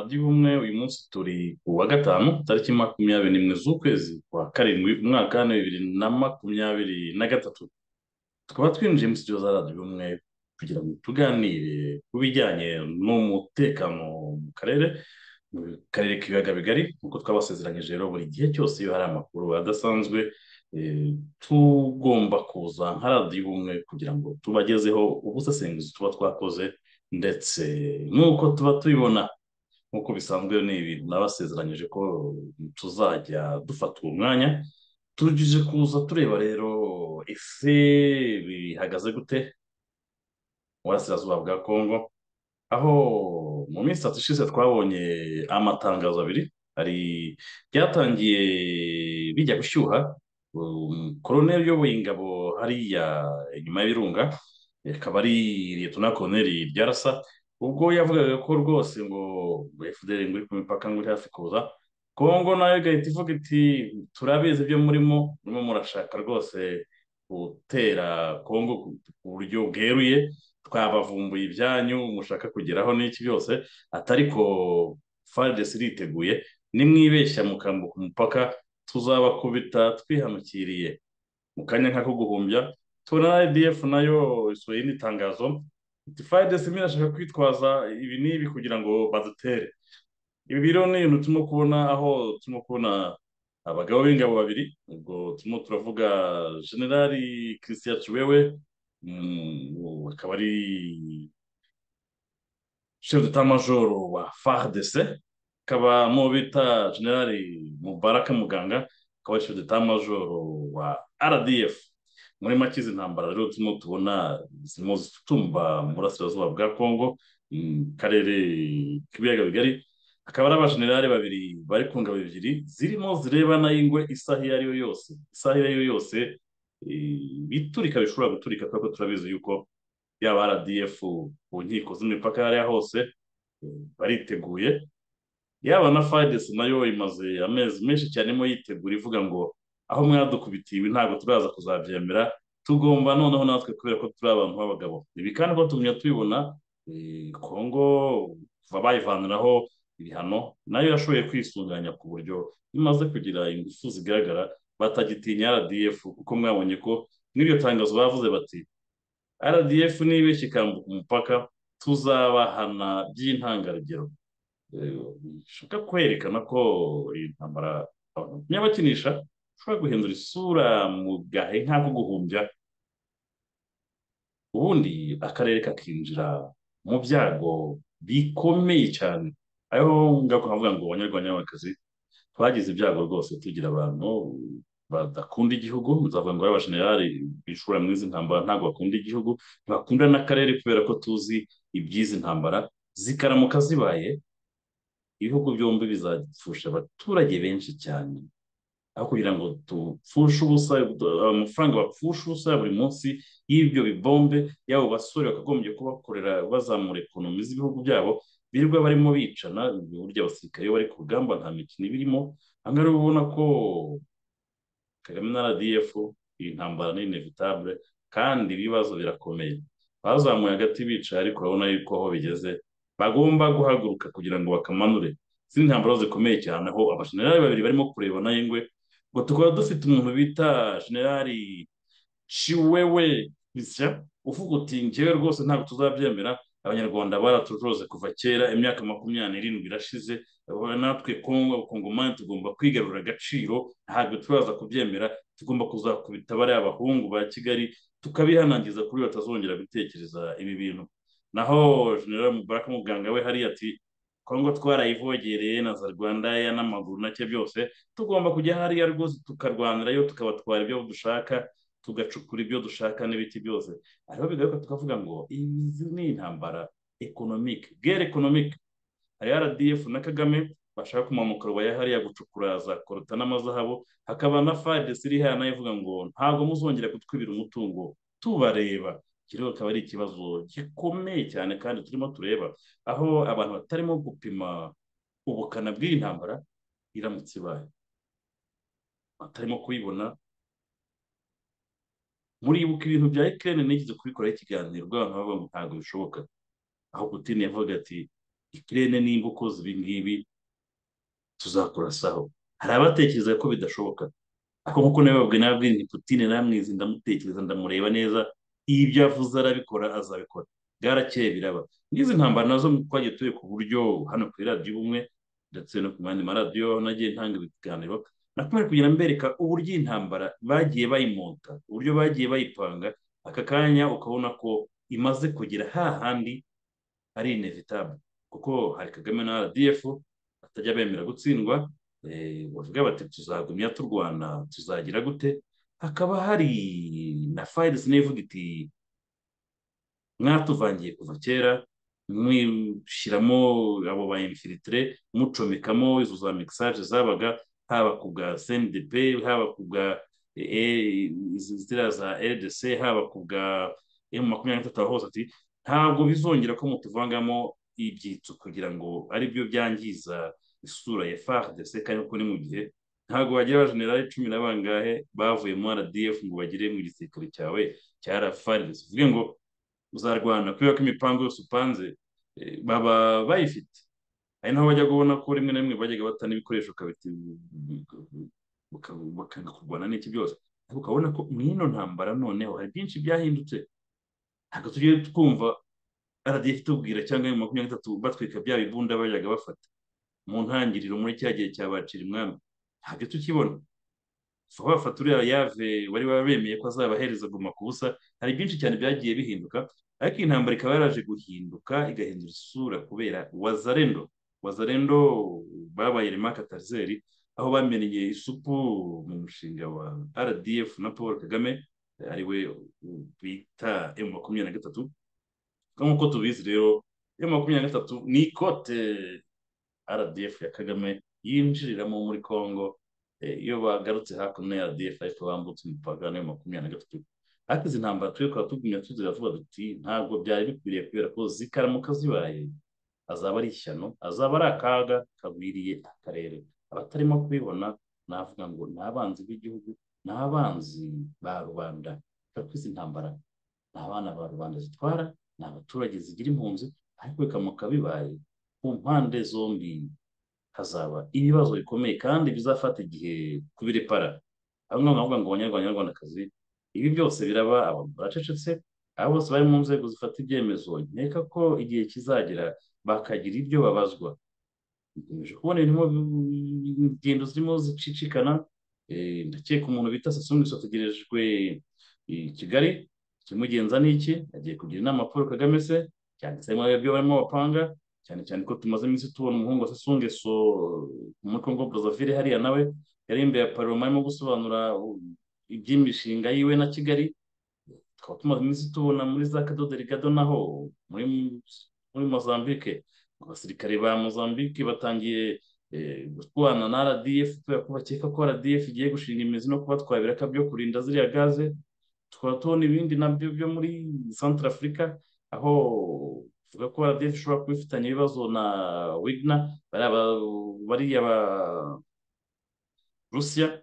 by'ubumwe uyu munsi turi ku wa gatanu tariki makumyabiri n'imwe z'ukwezi kwa karindwi umwaka wa bibiri na makumyabiri na gatatu tukaba twinjiye mu studio za radiyo ubumwe kugira ngo tuganire ku bijyanye n'umutekano mu karere mu karere k'ibiyaga bigari nk'uko twabasezeranyije rero buri gihe cyose iyo hari amakuru adasanzwe tugomba kuza nka radiyo ubumwe kugira ngo tubagezeho ubusesenguzi tuba twakoze ndetse nk'uko tuba tubibona nk'uko bisanzwe ni ibintu nabasezeranyije ko tuzajya dufata uwo mwanya tujije kuza tureba rero ese bihagaze gute mu burasirazuba bwa kongo aho mu minsi itatu ishize twabonye amatangazo abiri hari byatangiye bijya gushyuha koroneri uyoboye ingabo hariya inyuma y'ibirunga akaba ari liyetona koroneri ryarasa ubwo yavugaga ko rwose ngo efuperi ngo iri ku mipaka ngo iri hafi kuza kongo nayo igahita ivuga iti turabizi ibyo murimo murimo murashaka rwose gutera kongo ku buryo bweruye twabavumbuye ibyanyu mushaka kugeraho n'iki byose atariko faridesi iriteguye nimwibeshya mukambuka umupaka tuzabakubita twihanukiriye mu kanya nk'ako guhumbya tubona na edf nayo isohoye indi tangazo fayidesi imwe irashaka kwitwaza ibi n'ibi kugira ngo badutere ibi rero ni ibintu turimo kubona aho turimo kubona abagabo b'ingabo babiri ubwo turimo turavuga generali christian ciwewe akaba ari chef d'état-major wa fardc akaba mu bita generali mubaraka muganga akaba ari chef d'état-major wa rdf muri make izi ntambara rero turimo tubona zirimo zitumba mu burasirazuba bwa kongo mu karere k'ibiyaga bigari akaba ari abajenerali babiri bari ku ngabo ebyiri zirimo zirebana y'ingwe isaha iyo ariyo yose isaha iyo ariyo yose iturika bishobora guturika kuko turabizi yuko yaba rdf ku nkiko z'imipaka aho ariho hose bariteguye yaba na fayidesi nayo imaze amezi menshi cyane irimo yitegura ivuga ngo aho mwadukubitiye ibi ntabwo turaza kuzabyemera tugomba noneho natwe kubera ko turi abantu b'abagabo ibi kandi ko tumenya tubibona kongo kuva bayivaniraho ibihano nayo yashoboye kwisunganya ku buryo imaze kugira ingufu zigaragara batagitinya rdf kuko mwabonye ko n'iryo tangazo bavuze bati rdf nibeshye ikambuka umupaka tuzabahana by'intangarugero bishaka kwerekana ko iyi ntambara nyabakinisha ushobora guhindura isura mu gahe nk'ako guhumbya ubundi akarere kakinjira mu byago bikomeye cyane ariho ngaruka nkavuga ngo abanyarwanda n'abakazi twagize ibyago rwose tugira abantu badakunda igihugu nzavuga ngo abajenerali bishora muri izi ntambara ntabwo bakunda igihugu ntibakunda n'akarere kubera ko tuzi iby'izi ntambara zikaramuka zibaye ibihugu byombi bizapfusha abaturage benshi cyane aho kugira ngo dupfushe ubusa amafaranga bapfusha ubusa buri munsi y'ibyo bibombe yabo basore bakagombye kubakorera bazamura ekonomi z'ibihugu byabo birirwa barimo bicana burya abasirikare bari ku rugamba nta mikino ibirimo ahangaha ubona ko kagame na rdf iyi ntambara ni inevitabule kandi ibibazo birakomeye bazamuye hagati bicaye ariko urabona yuko aho bigeze bagomba guhaguruka kugira ngo bakamanure izindi ntambaro zikomeye cyane aho abashenerari babiri barimo kurebana y'ingwe ngo tukaba dufite umuntu bita generali ciwewe bisya uvuga uti ngewe rwose ntabwo tuzabyemera abanyarwanda baraturoze kuva kera imyaka makumyabiri n'irindwi irashize natwe kongo kongomani tugomba kwigarura agaciro ntabwo turaza kubyemera tugomba kuzakubita bariya abahungu ba kigali tukabihanangiza kuri batazongera gutekereza ibi bintu naho generali mubaraka muganga we hariya ati kongo twarayivogereye na za rwanda n'amaguru nake byose tugomba kujya hariya rwose tukarwanirayo tukabatwara ibyo dushaka tugacukura ibyo dushaka n'ibiti byose hariho bigaruka tukavuga ngo izi ni intambara ekonomike gere ekonomike hari rdf na kagame bashaka kumanuka rubaya hariya gucukura za korota n'amazahabu hakaba na fadesi iri hano nayo ivuga ngo ntabwo muzongera kutwibira umutungo tubareba kiriho akaba ari ikibazo gikomeye cyane kandi turimo tureba aho abantu batarimo gupima ubukana bw'iyi ntambara iramutse ibaye batarimo kuyibona muribuka ibintu bya ekirere nigeze kubikoraho ikiganiro bw'abantu bavuga ngo ntabwo bishoboka aho putine yavuga ati ikirere nimba ukoze ibi ngibi tuzakurasaho hari abatekereza ko bidashoboka ariko nkuko nabibabwiye nababwiye nti putine namwizi ndamutekereza ndamureba neza ibyo avuze arabikora azabikora bwarakeye biraba n'izi ntambara nazo twagiye turi ku buryo hano ku iradiyo ubumwe ndetse no ku yandi maradiyo nagiye ntanga ibiganiro nakomeje kugenda mbereka uburyo iyi ntambara bagiye bayimonta uburyo bagiye bayipanga aka kanya ukabona ko imaze kugera hahandi ari inevitable kuko hari kagame na rdf batajya bemera gutsindwa bavuga bati tuzagumya turwana tuzagira gute hakaba hari na fayizi n'ivuga iti mwatuvangiye kuva kera mwishyiramo abo ba infilitire mucomekamo izo za mekisaje zabaga haba ku bwa cndp haba ku bwa ziriya za rdc haba ku bwa emu makumyabiri na gatatu hose ati ntabwo bizongera ko mutuvangamo ibyitso kugira ngo aribyo byangiza isura ya fardc kandi kuko ni mu gihe ntabwo bagira abajenerali cumi na bangahe bavuye mu rdf ngo bagere mu gisirikare cyawe cya rfrdc uvuge ngo uzarwana kubera ko imipangu yose upanze baba bayifite ari naho bajya kubona ko rimwe na rimwe bajyaga batana ibikoresho bakanga kurwana n'iki byose ariko ukabona ko mu ino ntambara noneho hari byinshi byahindutse ntabwo tugiye twumva rdf tubwira cyangwa mu makumyabiri na gatatu batwika bya bibunda bajyaga bafata mu ntangiriro muri cya gihe cyabacira umwami ntabyo tukibona vuba bafata uriya yave wari wabemeye ko azabahereza guma ku busa hari byinshi cyane byagiye bihinduka ariko iyi ntambara ikaba yaraje guhinduka igahindura isura kubera wazarendo wazarendo babaye remaka tarizeri aho bamenye isupu mu mushinga wa rdf na paul kagame ariwe bita emu makumyabiri na gatatu nk'uko tubizi rero emu makumyabiri na gatatu ni ikote rdf ya kagame yinjiriramo muri congo iyo bagarutse hakuno ya rdf ariko bambutse imipaka nayo makumyabiri na gatatu ariko izi ntambara turi kuba tugumya tuziravuga duti ntabwo byari bikwiriye kubera ko zikaramuka zibaye azaba ari ishyano azaba ari akaga kagwiriye akarere abatarimo kubibona navuga ngo ni abanzi b'igihugu ni abanzi ba rubanda kuko izi ntambara ni abana ba rubanda zitwara ni abaturage zigira impunzi ariko bikamuka bibaye ku mpande zombi hazaba ibibazo bikomeye kandi bizafata igihe kubirepara aho ngaho ngaho ngo abanyarwanda abanyarwandakazi ibi byose biraba abantu baracecetse abo bose bari mu nzego zifata ibyemezo nkeka ko igihe kizagera bakagira ibyo babazwa dukomeje kubona birimo ingendo zirimo zicicikana ndakeka umuntu bita sasumbiso ategerejwe i kigali ikimugenza ni iki agiye kugira inama paul kagame se cyanditsemo ibyo barimo bapanga cyane cyane ko tumaze iminsi tubona umuhungu wa sasungeso muri congo brazzaville hariya nawe yari imbere ya paroma arimo gusobanura iby'imishinga yiwe na kigali tukaba tumaze iminsi tubona muri za kadoderigado naho muri muri mozambique abasirikare ba mozambique batangiye gutwana na rdf kubera ko bakeka ko rdf igiye gushinga imizi no kubatwara ibiraka byo kurinda ziriya gaze tukaba tubona ibindi nabyo byo muri centre afurika aho tuvuga ko rdf ishobora kuba ifitanye ibibazo na wigna bariya ba rusiya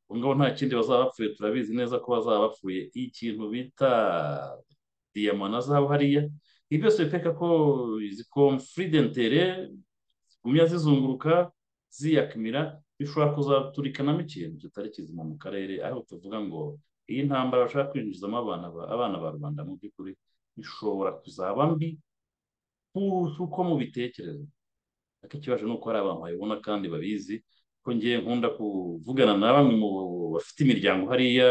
ubu ngabo nta kindi bazaba bapfuye turabizi neza ko bazaba bapfuye ikintu bita diyama na zahabu hariya ibi byose biteka ko izi komfuridentere zigumya zizunguruka ziyakamira bishobora kuzaturikanamo ikintu kitari kizima mu karere aho tuvuga ngo iyi ntambara bashaka kwinjizamo abana ba rubanda mu by'ukuri ishobora kuzaba mbi nk'uko mubitekereza ariko ikibazo ni uko hari abantu babibona kandi babizi ko ngiye nkunda kuvugana na bamwe mu bafite imiryango hariya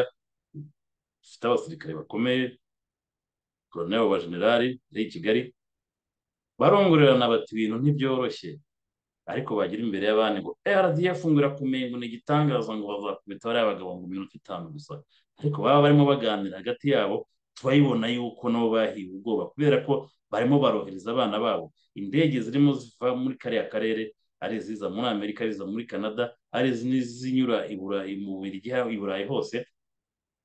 bafite abasirikare bakomeye koroneri wa generali i kigali barongorerana bati ibintu ntibyoroshye ariko bagira imbere y'abandi ngo rdf ngo irakumenya ngo ni igitangaza ngo bazakubita bariya bagabo ngo minota itanu gusa ariko baba barimo baganira hagati yabo turayibona yuko nabo bahiwe ubwoba kubera ko barimo barohereza abana babo indege zirimo ziva muri kariya karere ari iziza muri amerika ari iziza muri canada ari n'izinyura mu birigi i burayi hose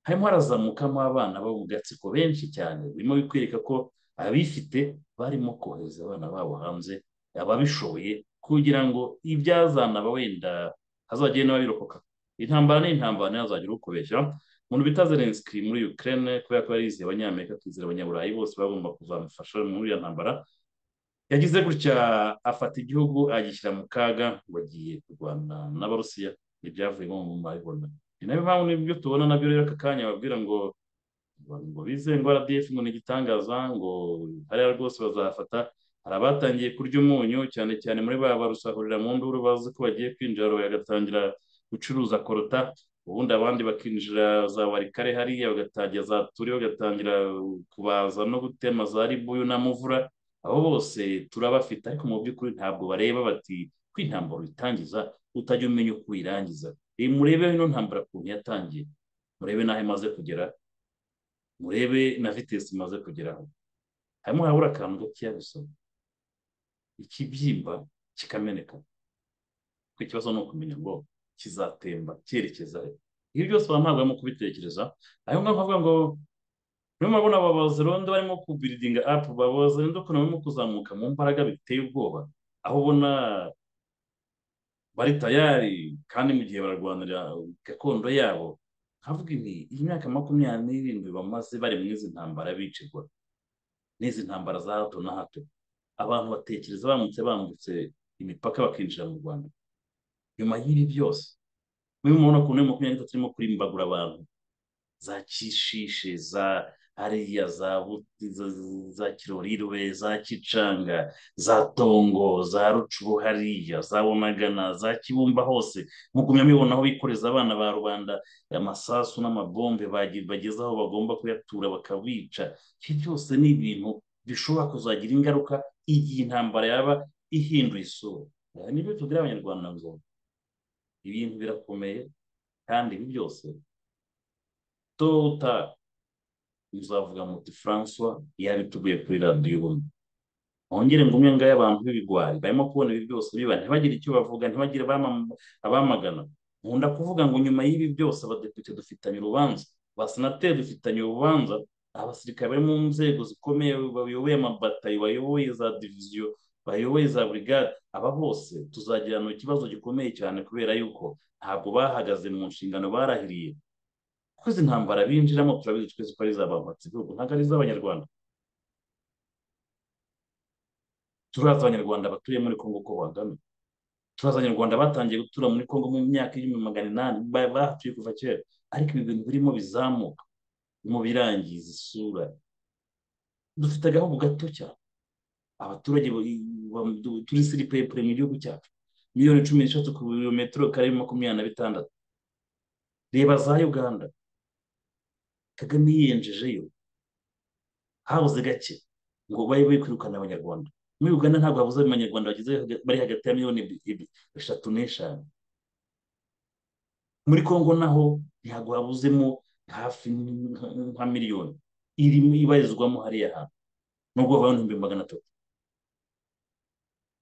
harimo harazamukamo abana bo mu gatsiko benshi cyane birimo bikwereka ko abifite barimo kohereza abana babo hanze ababishoboye kugira ngo ibyazana wenda hazagenda babirokoka intambara ni intambara ntihazagire ukubeshya umuntu bita zelenski muri ukraine kubera ko yari yizeye abanyamerika akizera abanyaburayi bose bagomba kuzamufasha muri iyo ntambara yagize gutya afata igihugu agishyira mu kaga ngo agiye kurwana n'abarusiya ibyavuyemo mu mabibona ni nayo mpamvu n'ibyo tubona nabyo rero aka kanya babwira ngo ngo bize ngo rdf ngo ni igitangaza ngo hariya rwose bazafata hari abatangiye kurya umunyu cyane cyane muri ba barusahurira mu nduru bazi ko bagiye kwinjira bagatangira gucuruza korota ubundi abandi bakinjira za warikare hariya bagatangira za turi bagatangira kubaza no gutema za ribuyu na muvura abo bose turabafite ariko mu by'ukuri ntabwo bareba bati ko intambara uyitangiza utajya umenya uko uyirangiza murebe ino ntambara ukuntu yatangiye murebe n'aho imaze kugera murebe na vitesi imaze kugeraho harimo harabura akantu gakeya gusa ikibyimba kikameneka kuko ikibazo ni ukumenya ngo kizatemba cyerekeza he ibi byose baba ntabwo kubitekereza ayo ngaho bavuga ngo niyo mabona ababazi rondo barimo kubiridinga apu babazi rondo ukuntu barimo kuzamuka mu mbaraga biteye ubwoba aho ubona bari tayari kandi mu gihe bararwanira gakondo yabo nkavuga ibi iyi myaka makumyabiri n'irindwi bamaze bari mu izi ntambara bicirwa n'izi ntambara za hato na hato abantu batekereza bamutse bambutse imipaka bakinjira mu rwanda nyuma y'ibi byose muri mubona ukuntu muri makumyabiri n'itatu irimo kurimbagura abantu za kishishe za hariya za za kirorirwe za kicanga za tongo za rucuru hariya za wamagana za kibumba hose mugumya mubibona aho bikoreza abana ba rubanda amasasu n'amabombe bageze aho bagomba kuyatura bakabica iki cyose ni ibintu bishobora kuzagira ingaruka igihe intambara yaba ihinduye isura nibyo tubwira abanyarwanda ngo ibintu birakomeye kandi ibi byose tota muzavuga muti francois yabituguye kuri radiyo ubumwe wongere ngo umwe ngayo abantu b'ibigwari barimo kubona ibi byose biba ntibagire icyo bavuga ntibagire abamagana nkunda kuvuga ngo nyuma y'ibi byose abadepite dufitanye urubanza abasenateri dufitanye urubanza abasirikare bari mu nzego zikomeye bayoboye amabatayo bayoboye za diviziyo bayoboye za burigade aba bose tuzagirana ikibazo gikomeye cyane kubera yuko ntabwo bahagaze mu nshingano barahiriye kuko izi ntambara binjiramo turabizi twese ko ari iz'abampatsi igihugu ntabwo ari iz'abanyarwanda turazi abanyarwanda batuye muri congo uko bangana turazi abanyarwanda batangiye gutura muri congo mu myaka y'ibihumbi magana inani bahatuye kuva kera ariko ibi bintu birimo bizamuka mu birangiza isura dufite agahugu gato cyane abaturage turi siripepure mu gihugu cyacu miliyoni cumi n'eshatu ku birometero kare makumyabiri na bitandatu reba za uganda kagame yiyenjejeyo habuze gake ngo babe bari kwirukana abanyarwanda muri uganda ntabwo habuze abanyarwanda bageze bari hagati ya miliyoni eshatu n'eshanu muri congo naho ntabwo habuzemo hafi nka miliyoni irimo ibarizwamo hariya hantu nubwo habayeho n'ibihumbi magana atatu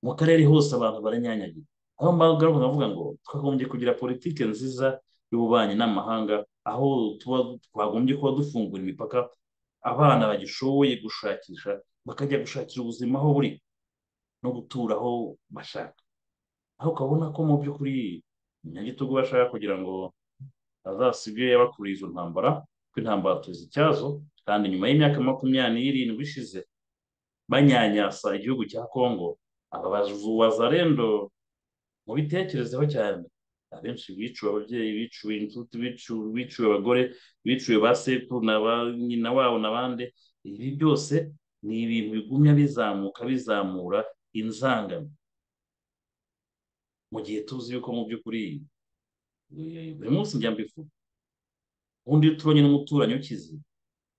mu karere hose abantu baranyanyagira aho ngaruka bavuga ngo twagombye kugira politiki nziza y'ububanyi n'amahanga aho twagombye kuba dufungura imipaka abana bagishoboye gushakisha bakajya gushakira ubuzima aho buri no gutura aho bashaka aho ukabona ko mu by'ukuri nyagitugu bashaka kugira ngo azasigaye bakuriye izo ntambara ko intambara tuzi icyazo kandi nyuma y'imyaka makumyabiri n'irindwi ishize banyanyasa igihugu cya kongo aba bazarendo mubitekerezeho cyane abenshi biciwe ababyeyi biciwe inshuti biciwe abagore biciwe ba sekuru na ba nyina wabo n'abandi ibi byose ni ibintu bigumya bizamuka bizamura inzangano mu gihe tuzi yuko mu by'ukuri buri munsi njya mbivuga ubundi iyo tubonye n'umuturanyi ukize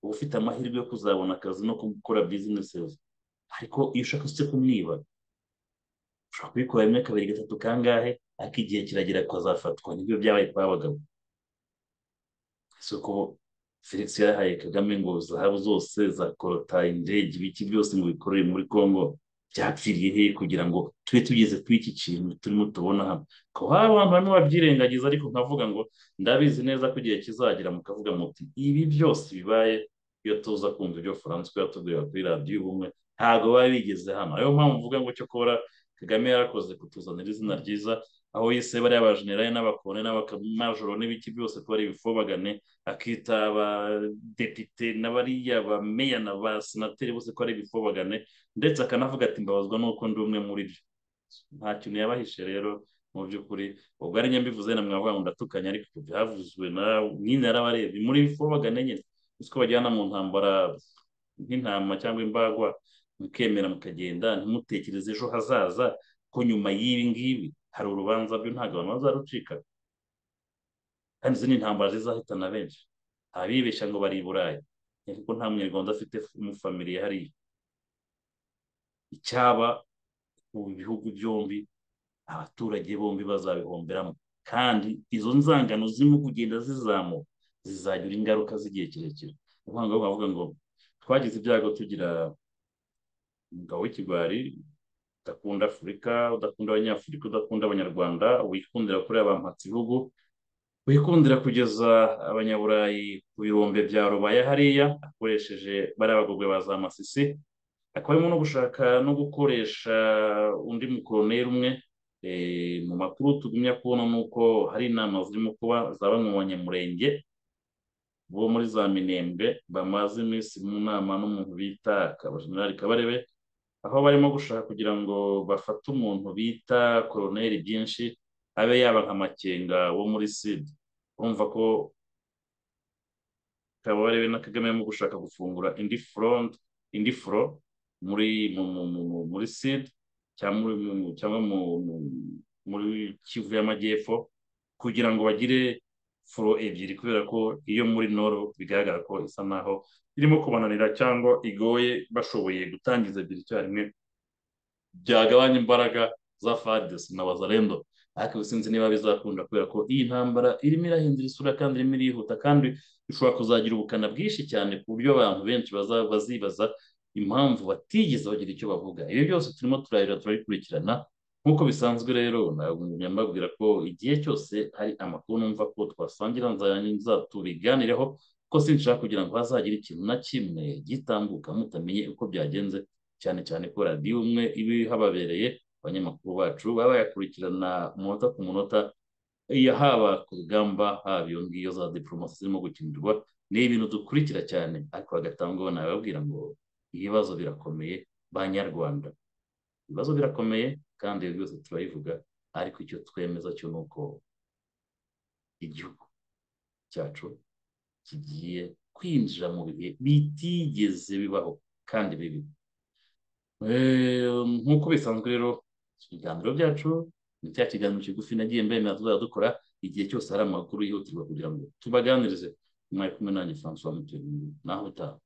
uba ufite amahirwe yo kuzabona akazi no gukora bizinesi ariko iyo ushaka se kumwiba ushobora kubikora rimwe kabiri gatatu kangahe ariko igihe kiragera kuzafatwa nibyo byabaye kwa abagabo isoko felix yahaye kagame ngo zahabu zose za korota indege ibiki byose ngo bikorere muri congo byapfiriye he kugira ngo tube tugeze kuri iki kintu turimo tubona hano kuba abantu bamwe babyirengagiza ariko nkavuga ngo ndabizi neza ko igihe kizagira mukavuga muti ibi byose bibaye iyo tuza kumva ibyo faransa yatubwira kuri radiyo y'ubumwe ntabwo baba bigeze hano ariyo mpamvu mvuga ngo cyo kubura kagame yarakoze kutuzanira izina ryiza aho yise bariya bajenerali n'abakone n'abakamajoro n'ibiki byose tubari ibifobagane akita abadepite n'abariya ba meya na ba senateri bose ko ari ibifobagane ndetse akanavuga ati mbabazwa n'uko ndi umwe muri byo nta kintu yabahishe rero mu by'ukuri ubwo ari nyambivuze na mwavuga ngo ndatukanye ariko ibyo byavuzwe na nyine yarabarebye muri bifobagane nyine uko bajyana mu ntambara nk'intama cyangwa imbagwa mukemera mukagenda ntimutekereze ejo hazaza ko nyuma y'ibi ngibi hari urubanza byo ntabwo abantu bazarucika kandi izi ni intambara zizahitana benshi abibeshya ngo bari i burayi ariko nta munyarwanda afite umufamiliya hariya icyaba mu bihugu byombi abaturage bombi bazabihomberamo kandi izo nzangano zirimo kugenda zizamuka zizagira ingaruka z'igihe kirekire ubuhanga bavuga ngo twagize ibyago tugira umugabo w'ikigwari udakunda afurika udakunda abanyafurika udakunda abanyarwanda wikundira kuri abampatse ibihugu wikundira kugeza abanyaburayi ku birombe bya rubaya hariya akoresheje bariya bagogwe ba za masisi akaba arimo no gushaka no gukoresha undi mukoroneri umwe mu makuru tugumya kubona ni uko hari inama zirimo kuba za bamwe mu banyamurenge bo muri za minembwe bamaze iminsi mu nama n'umuntu bita akabajenerali kabarebe aho barimo gushaka kugira ngo bafate umuntu bita koroneri byinshi abe yaba nka makenga wo muri sida urumva ko kabarebe na kagame barimo gushaka gufungura indi front indi foro muri muri sida cyangwa muri kivu y'amajyepfo kugira ngo bagire furo ebyiri kubera ko iyo muri noro bigaragara ko isa naho irimo kubananira cyangwa igoye bashoboye gutangiza ebyiri icyarimwe byagabanya imbaraga za fadesi na wazarendo ariko sinzi niba bizakunda kubera ko iyi ntambara irimo irahindura isura kandi irimo irihuta kandi ishobora kuzagira ubukana bwinshi cyane ku buryo abantu benshi bazibaza impamvu batigeze bagira icyo bavuga ibi byose turimo turarira turabikurikirana nk'uko bisanzwe rero mbabwira ko igihe cyose hari amakuru numva ko twasangira tubiganireho ko sinshaka kugira ngo hazagire ikintu na kimwe gitambuka mutamenye uko byagenze cyane cyane ko radiyo umwe iba hababereye abanyamakuru bacu baba bayakurikirana umunota ku munota haba ku rugamba haba iyo ngiyo za diporomasi zirimo gukinirwa ni ibintu dukurikira cyane ariko hagatangwa nababwira ngo ibibazo birakomeye banyarwanda ibibazo birakomeye kandi ibyo byose turabivuga ariko icyo twemeza cyo ni uko igihugu cyacu kigiye kwinjira mu bihe bitigeze bibaho kandi bibi nk'uko bisanzwe rero ibiganiro byacu ni cya kiganiro kigufi nagiye mbemera tuzajya dukora igihe cyose hari amakuru yihutirwa kugira ngo tubaganirize mwari kumwe nanjye francois mutuyemo naho utaha